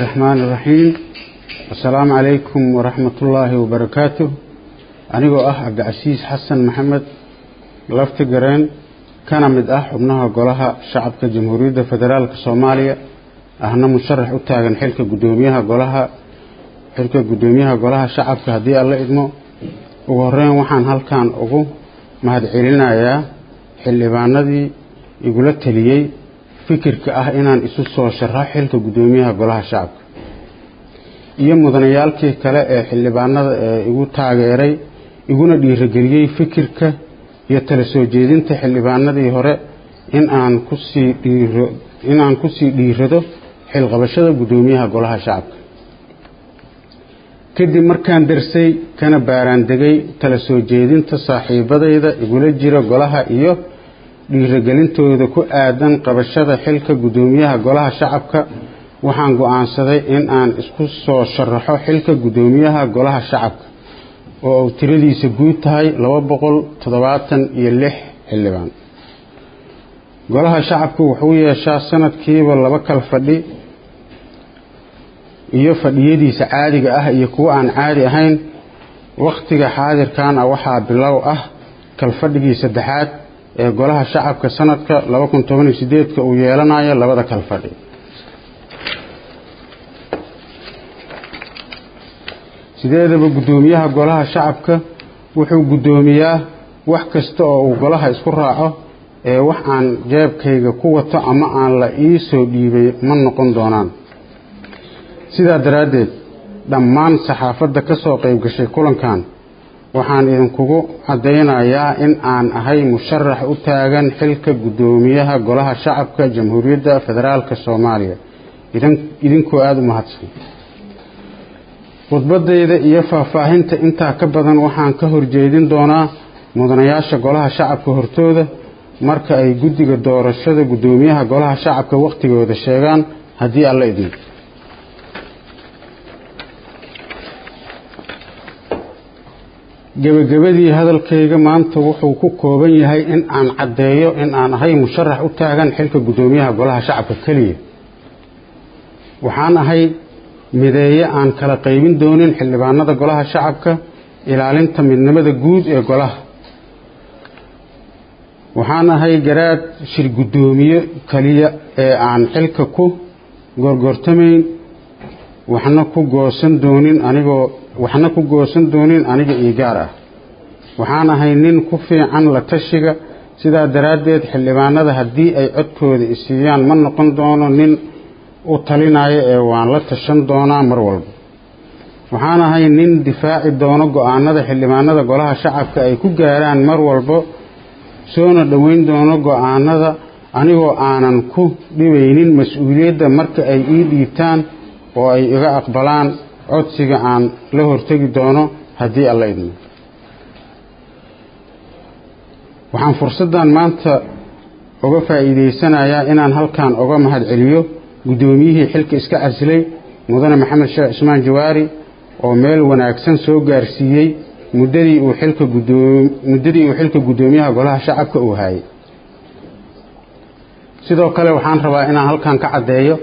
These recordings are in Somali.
الرحمن الرحيم السلام عليكم ورحمة الله وبركاته أنيقو أح عبد العزيز حسن محمد لفت قرين كان مد أح ابنها قولها شعب كجمهورية فدرالك الصومالية أهنا مشرح أتاغن حلك قدوميها قولها حلك قدوميها قولها شعب كهدي الله إدمو وغرين وحان هل كان أغو مهد علينا يا xildhibaanadii igula taliyey fikirka ah inaan isu soo sharax xilka guddoomiyaha golaha shacabka iyo mudanayaalkii kale ee xildhibaanada ee igu taageeray iguna dhiirageliyey fikirka iyo tala soo jeedinta xildhibaanadii hore in aan kusii dhiiro in aan kusii dhiirado xilqabashada guddoomiyaha golaha shacabka kadib markaan darsay kana baaraan degay tala soo jeedinta saaxiibadayda igula jira golaha iyo dhiiragelintooda ku aadan qabashada xilka guddoomiyaha golaha shacabka waxaan go-aansaday in aan isku soo sharaxo xilka guddoomiyaha golaha shacabka oo uu tiradiisa guud tahay laba boqol toddobaatan iyo lix xildhibaan golaha shacabka wuxuu yeeshaa sanadkiiba laba kal fadhi iyo fadhiyadiisa caadiga ah iyo kuwo aan caadi ahayn wakhtiga xaadirkan ah waxaa bilow ah kalfadhigii saddexaad ee golaha shacabka sanadka laba kun toban iyo sideedka uu yeelanayo labada kalfadhi sideedaba guddoomiyaha golaha shacabka wuxuu guddoomiyaa wax kasta oo uu golaha isku raaco ee wax aan jeebkayga ku wato ama aan la ii soo dhiibay ma noqon doonaan sidaa daraaddeed dhammaan saxaafadda ka soo qayb gashay kulankan waxaan idinkugu caddaynayaa in aan ahay musharax u taagan xilka guddoomiyaha golaha shacabka jamhuuriyadda federaalka soomaaliya idinkoo aada u mahadsan khudbadayda iyo faahfaahinta intaa ka badan waxaan ka horjeedin doonaa mudanayaasha golaha shacabka hortooda marka ay guddiga doorashada guddoomiyaha golaha shacabka wakhtigooda sheegaan haddii alla idin gebagabadii hadalkayga maanta wuxuu ku kooban yahay in aan caddeeyo in aan ahay musharax u taagan xilka guddoomiyaha golaha shacabka keliya waxaan ahay mideeye aan kala qaybin doonin xildhibaanada golaha shacabka ilaalinta midnimada guud ee golaha waxaan ahay garaad shir guddoomiye keliya ee aan xilka ku gorgortamayn waxna ku goosan doonin anigoo waxna ku goosan doonin aniga io gaar ah waxaan ahay nin ku fiican la tashiga sidaa daraaddeed xildhibaanada haddii ay codkooda isiiyaan ma noqon doono nin u talinaya ee waan la tashan doonaa mar walba waxaan ahay nin difaaci doono go-aanada xildhibaanada golaha shacabka ay ku gaaraan mar walba soona dhoweyn doono go-aanada anigoo aanan ku dhibaynin mas-uuliyadda marka ay ii dhiibtaan oo ay iga aqbalaan codsiga aan la hortegi doono haddii alla idmo waxaan fursaddan maanta uga faa'iidaysanayaa inaan halkan uga mahadceliyo guddoomiyihii xilka iska casilay mudane maxamed sheekh cismaan jawaari oo meel wanaagsan soo gaarsiiyey muddadii uu xilka guddoom muddadii uu xilka guddoomiyaha golaha shacabka uu haayay sidoo kale waxaan rabaa inaan halkan ka caddeeyo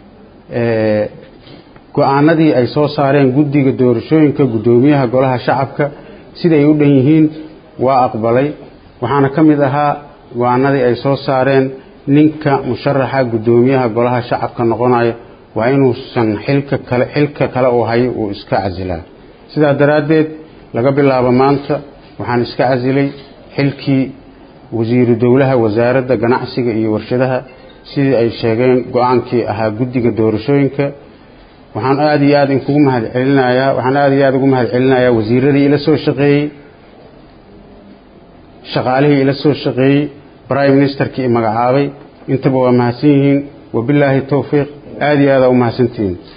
go-aanadii ay soo saareen guddiga doorashooyinka guddoomiyaha golaha shacabka siday u dhan yihiin waa aqbalay waxaana ka mid ahaa go-aanadii ay soo saareen ninka musharaxa guddoomiyaha golaha shacabka noqonaya waa inuusan xilka kale xilka kale uu hayo uu iska casilaa sidaa daraaddeed laga bilaabo maanta waxaan iska casilay xilkii wasiiru dowlaha wasaaradda ganacsiga iyo warshadaha sidii ay sheegeen go-aankii ahaa guddiga doorashooyinka waxaan aada iyo aada inkugu mahad celinayaa waxaan aada iyo aada ugu mahad celinayaa wasiiradii ila soo shaqeeyey shaqaalihii ila soo shaqeeyey prime ministerkii i magacaabay intaba waa mahadsan yihiin wabilaahi towfiiq aada iyo aada u mahadsantihiin